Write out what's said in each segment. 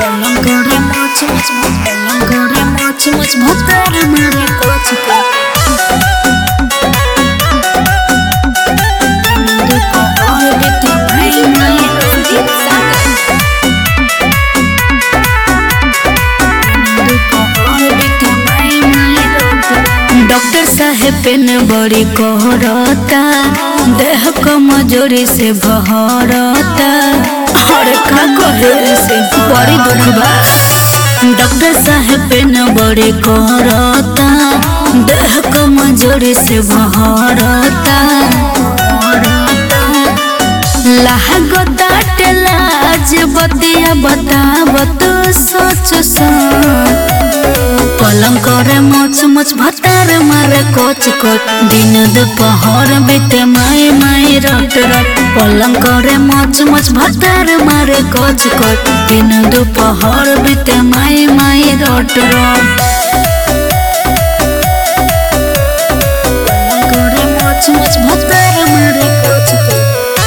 Langore moch moch moch Langore moch moch Bhatar mare koch ke Mere ko aur bete bhai nahi rasti sagar Mere ko aur bete bhai nahi rasti doctor साहेब pain बड़ी कोहरता देह कमजोरी से बहरता और का कहे से बड़ी दुख बा डॉक्टर साहेब पेन बड़ी कोहरता देह कमजोरी से बहरता लागता लाज बतिया बतावत सोच सोच पलंग करे मोच मोच भतार मारे कोच कोच दिन दोपहर बीते माई माई रट रट पलंग करे मोच मोच भतार मारे कोच कोच दिन दोपहर बीते माई माई रट रट पलंग करे मोच मोच भतार मारे कोच कोच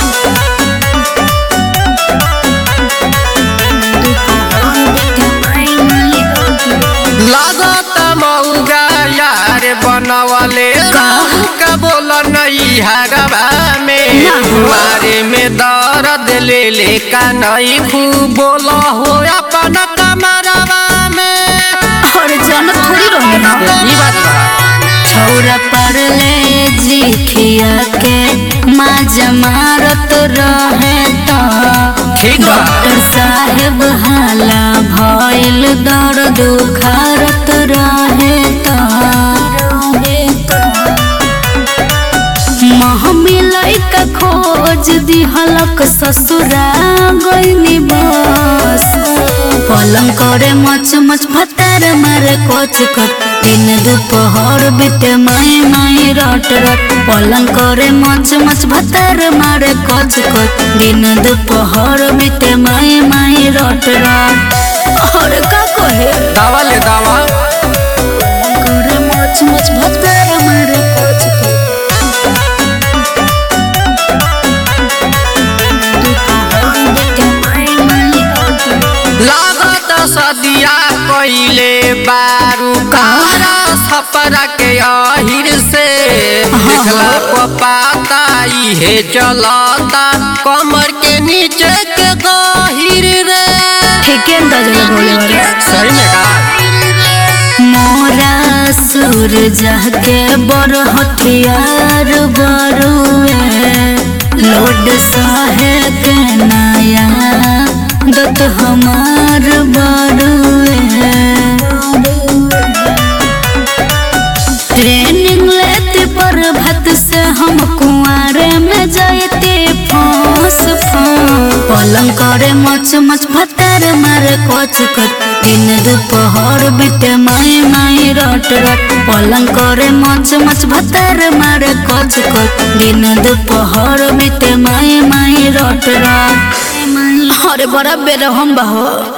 दोपहर बीते माई माई रट रट लागत मौगा यार बनवले रहू का बोल नहीं हरबा में ना हो। मारे में दर्द ले ले का नहीं खूब बोल हो अपन कमरवा में और जन थोड़ी रहे ना ई बात बा छौरा पर ले जी खिया के माँ जमारत रहे तो ठीक बा डॉक्टर साहेब हाला भइल दर्द उखारत रहे तो महमिलै का खोज दिहलक ससुरा गइनी बस पलंग करे मच मच भतार मारे कोच कोच दिन दोपहर बीते माई माई रट रट पलंग करे मच मच भतार मारे कोच कोच दिन दोपहर बीते माई माई रट रट और का कहे दावा ले दावा पलंग करे मच मच भतार मारे कोच कोच दोपहर बीते माई माई रट रट लागत सदिया कइले बारू कारा सपरा के अहिर से देखला पपाता इहे चलता कमर के नीचे के गहिर रे ठीक है अंदाजा बोले वाले सही में का मोरा सूरज के बर हथियार बरुए लोड सहे के नया दत हमार बरुए ट्रेनिंग लेते पर भत से हम कुआरे में जाते फांस फांस पलंग करे मच मच भतार मारे कोच कोच दिन दोपहर बीते माई माई रट रट पलंग करे मच मच भतार मारे कोच कोच दिन दोपहर बीते माई माई रट रट अरे बड़ा बेरहम बा हो